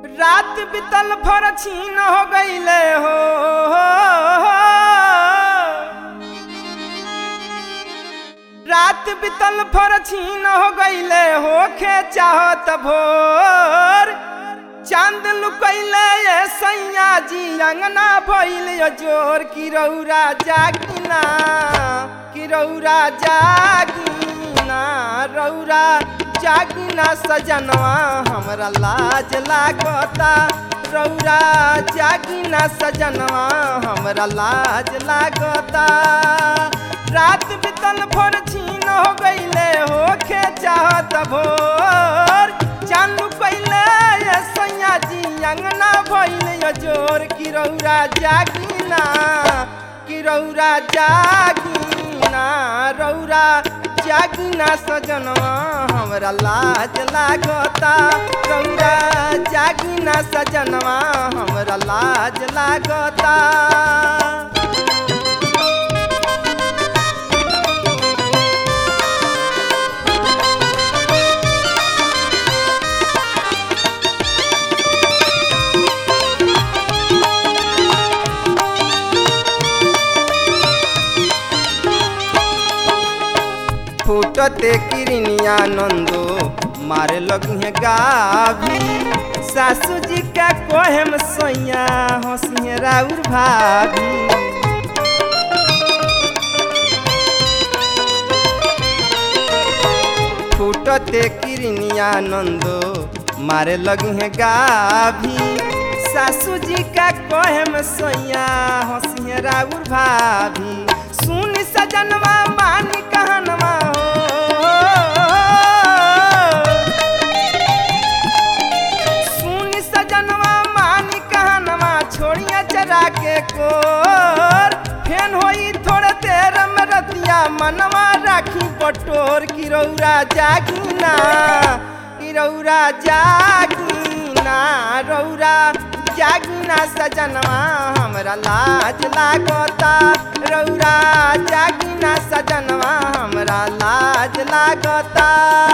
रात बितल भर छीन हो गईले हो रात बितल भर छीन हो गईले होखे चाहत भोर चांद लुकैले ये सैया जी अंगना भइल यो जोर की रौरा जागिना की रौरा जागिना रौरा जागिना सजनवा हमरा लाज लागता रौरा जागिना सजनवा हमरा लाज लागता रात बितल भोर छीन हो गईले होखे चाहत भोर चालू कैले ये सैया जी अंगना भइल यो जोर की रौरा जागिना की रौरा जागिना रौरा जागिना सजनवा हमरा लाज लागता रौरा जागिना सजनवा हमरा लाज लागता फूटते किरनिया नंदो मारे लगिहे गाभी सासू जी का कोहम सोया हंसिए राउर भाभी फूटते किरनिया नंदो मारे लगिहे गाभी सासू जी का कोहम सोया हंसिए राउर भाभी सुन सजनवा मान कहनवा हो सुन सजनवा मान कहनवा छोड़िया चरा के कोर फेन होई थोड़े देर में रतिया मनवा राखी बटोर की रौरा जागिना की रौरा जागिना रौरा जागिना सजनवा हमरा लाज लागता रौरा जागिना सजनवा हमरा लाज लागता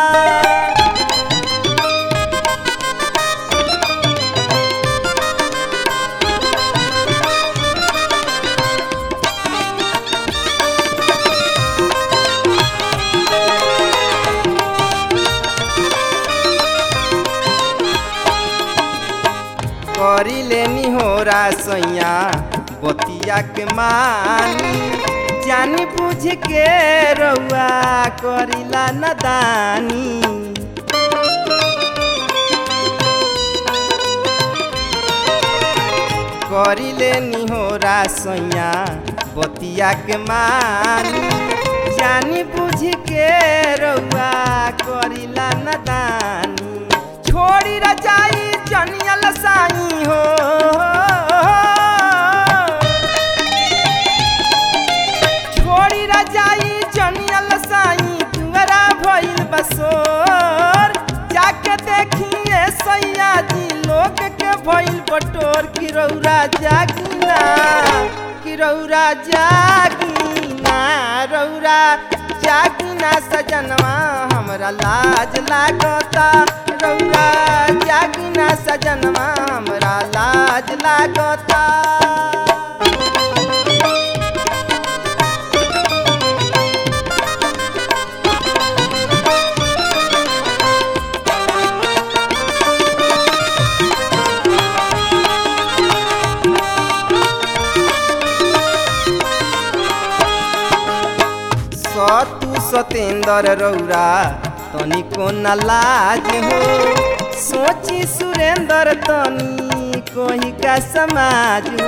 करी लेनी हो सैया बतिया के मानी जानी बुझ के रउआ करिला नदानी करी लेनी हो सैया बतिया के मानी जानी बुझ के रउआ करिला नदानी छोड़ी रजाई जनियल साई हो छोड़ी रजाई जनियल साई तुअरा भइल बसोर जाके देखिए सैया जी लोग के भइल बटोर की रौरा जागिना की रौरा जागिना रौरा जागिना सजनवा हमरा लाज लागता रौरा जागिना सजनवा हमरा लाज लागता सतु सतेंद्र रौरा तनिको न लाज हो सोची सुरेंद्र तनी कोही का समाज हो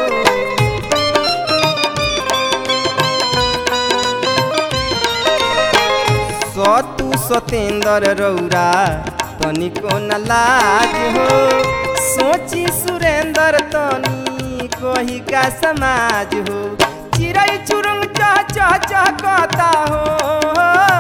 सतु सतेंद्र रौरा तनिको न लाज हो सोची सुरेंद्र तनी कोही का समाज हो चिड़ै चुरुंग चह चह चह कहता हो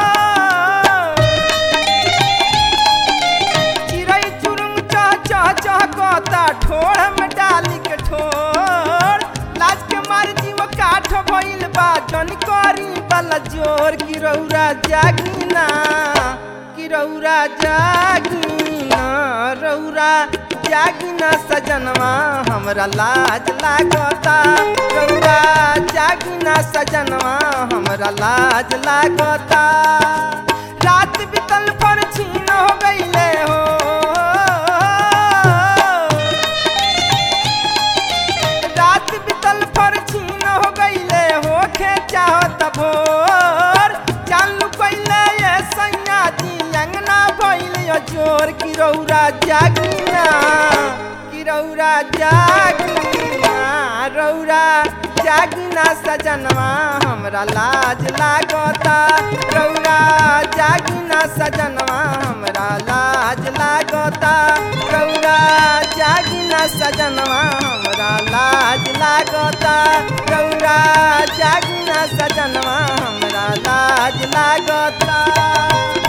चिड़ै चुरुंग चह चह चह कहता ठोड़ में डाली के ठोर लाज के मार जीव काठ भइल बा जन करी बल जोर की रौरा जागिना की रौरा जागिना रौरा जागिना सजनवा हमरा लाज लागता रौरा जागिना सजनवा हमरा लाज लागता रात बितल पर छीन हो गईले हो रात बितल पर छीन हो गईले हो खे चाहत भोर चालू कैले ये सैया जी अंगना भइल जोर की रौरा जागिना की रौरा जागिना रौरा जागिना सजनवा हमरा लाज लागता रौरा जागिना सजनवा हमरा लाज लागता रौरा जागिना सजनवा हमरा लाज लागता रौरा जागिना सजनवा हमरा लाज लागता